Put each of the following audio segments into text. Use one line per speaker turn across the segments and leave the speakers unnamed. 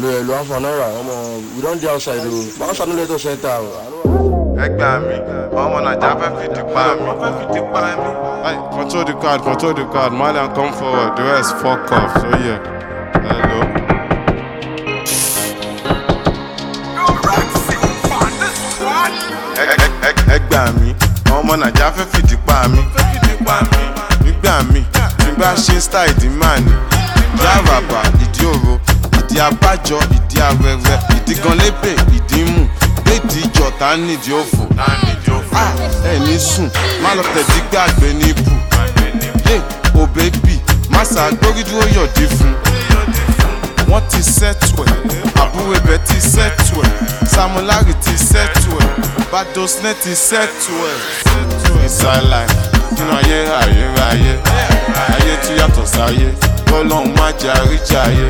hello hello afa naira ọmọ we don dey outside o báwo sanu lè tó center o.
ẹgbà mi ọmọ naija fẹ́ fi di pa mi. fẹ́ fi di pa mi. Hey, control the card control the card malian come forward the rest fuck off so yeah. hello. Ẹ- ẹ- ẹ- ẹgbà mi ọmọ naija fẹ́ fi di pa mi. fẹ́ fi di pa mi. nígbà mi tí n bá ṣe style ìdí máa ní. ìdí àràbà ìdí òro ìdí abájọ ìdí arẹrẹ ìdí gan lébè ìdí mú lédi ìjọ tá a nídìí òfò. Ah, ẹ ní sùn má lọ tẹ̀dí gbàgbé ní ibù. yé o bébì má ṣàgbórí dúró yọ̀dí fún. wọ́n ti sẹ́tù ẹ̀ àbúrò ibẹ̀ ti sẹ́tù ẹ̀ samulari ti sẹ́tù ẹ̀ badosnet ti sẹ́tù ẹ̀. inside life nínú ayé ayérayé ayé tún yàtọ̀ sáyé kọ́lọ́hún má jẹ́ àríjà ayé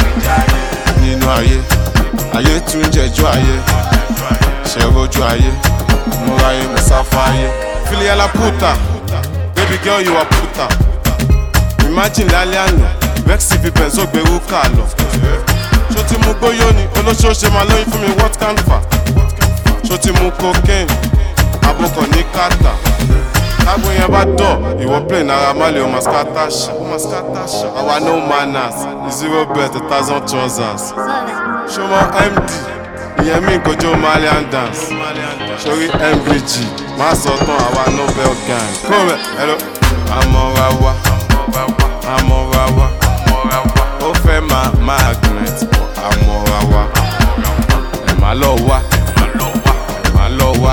nínú ayé ayé tún jẹjọ́ ayé ṣẹ̀rọ̀jú ayé múra ayé mùsáfà ayé. filiala puta baby girl you are puta imagine lálẹ́ àná vexy fi benzo gbèrú kà lọ. ṣó ti mú gbóyó ni olóṣooṣe máa lóyún fún mi what can fa ṣó ti mú cocaine abokọ̀ ní kàtà tágbó yẹn bá dọ̀ ìwọ play náírà má lè ọmọ skata ṣá àwa no manners zero bet a thousand trousers ṣọmọ md ìyẹn mi kojú malian dance sórí mvg má sọ tán àwa nobel gang kó mẹ ẹlò amọ̀ra wa amọ̀ra wa ó fẹ́ máa magnet amọ̀ra wa ẹ̀ má lọ wá ẹ̀ má lọ wá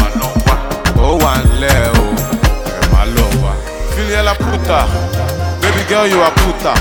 ó wà ńlẹ̀ o ẹ̀ má lọ wá. filiela puta baby girl you are puta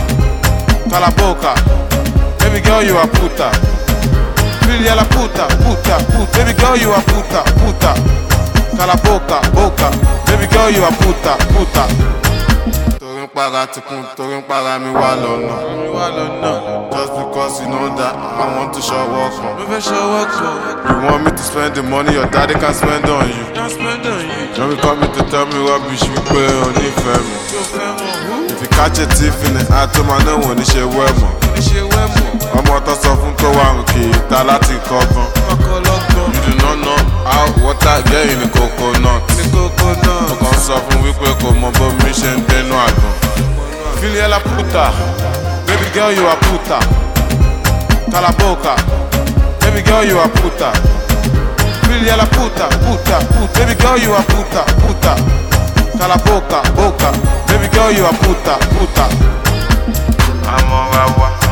kalaboka baby girl you are puta. Filiela puta, puta, puta. Baby girl, you are puta, puta. Cala boca, boca. Baby girl, you are puta, puta. Torí ń para tikun, torí ń para mi wá lọ́nà. Mi wá lọ́nà. Just because you know that I want to show work on. Mo fẹ́ show work on. You want me to spend the money your daddy can spend on you. Can spend on you. Don't be coming to tell me rubbish wípé o nífẹ̀ẹ́ mi. Tí o fẹ́ mọ̀. If you catch a thief in the act, ó máa náà wò ní ṣe wẹ́ mọ̀. Ní ṣe wẹ́ mọ̀ ọmọ tó sọ fún tó wà rùn kì í ta láti kọ́gbọ́n. you do not know how water get in the coconut. mo kàn sọ fún wípé kò mọ bó mi ṣe ń dénú àgbọn. filiela puta baby girl you are puta kalaboka baby girl you are puta filiela puta puta puta baby girl you are puta puta kalaboka boka baby girl you are puta puta. amọ̀ra wa.